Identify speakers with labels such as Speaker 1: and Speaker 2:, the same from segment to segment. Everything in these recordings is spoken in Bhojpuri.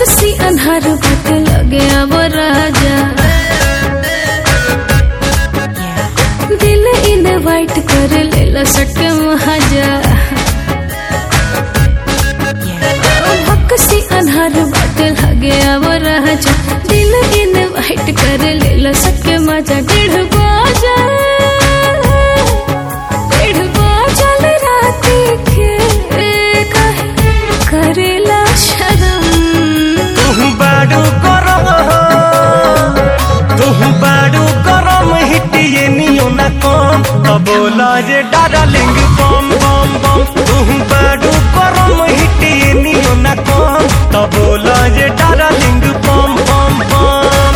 Speaker 1: बक्सी अन्हार बट लगे अब राजा दिल इनवाइट कर लेला सटे महाजा बक्सी अन्हार बट लगे अब राजा दिल इनवाइट कर लेला सटे मजा डेढ़ बाजा डेढ़ बाजल राती के काहे करेला शरम
Speaker 2: तुहु बाडू गरम तुहु बाडू गरम हिटिए नियो ना कम तो बोला जे डार्लिंग बम बम बम तुहु बाडू गरम हिटिए नियो ना कम तो बोला जे डार्लिंग बम बम बम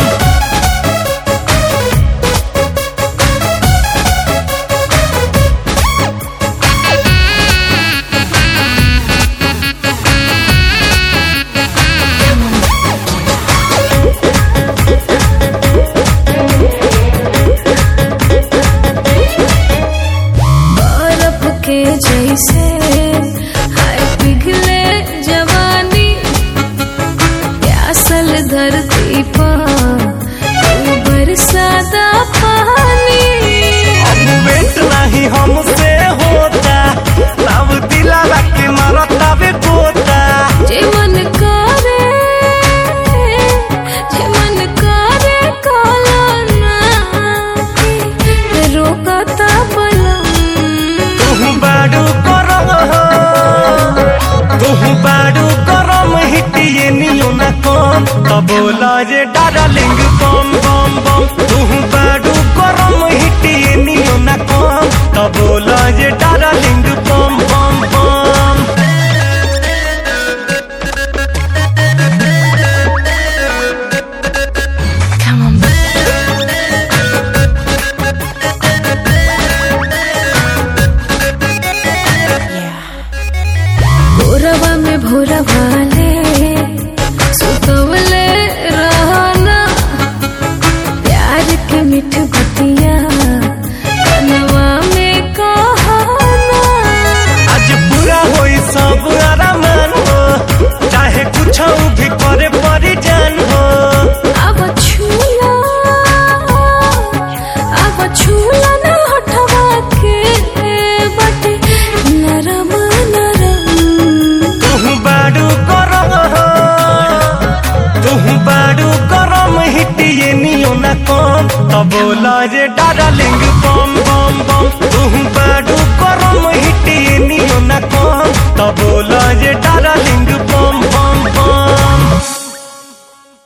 Speaker 1: बर्फ के जैसे हाय पिघले जवानी प्यासल धरती पर तू बरसाता पानी
Speaker 2: अब वेट नहीं हमसे होता तब दिला के मारता बे पोता
Speaker 1: जे मन करे जे मन करे काला ना रोकता बलम
Speaker 2: तुहु बाडू गरम तुहु बाडू गरम हिटिए नियो ना कम तो बोला जे डार्लिंग बम बम बम तुहु बाडू गरम हिटिए नियो ना कम तो बोला जे डार्लिंग बम बम बम
Speaker 1: Come on, भोरवा में भोरा वाले सुतवले रहना प्यार के मिठ बतिया कनवा में कहना
Speaker 2: आज पूरा होई सब आरामान हो चाहे कुछ भी करे परी जान हो
Speaker 1: अब छूला अब छूला ना हटवा के बटे नरम नरम
Speaker 2: तुहु बाडू गरम तुहु बाडू गरम हिटिए नियो ना कम तो बोला जे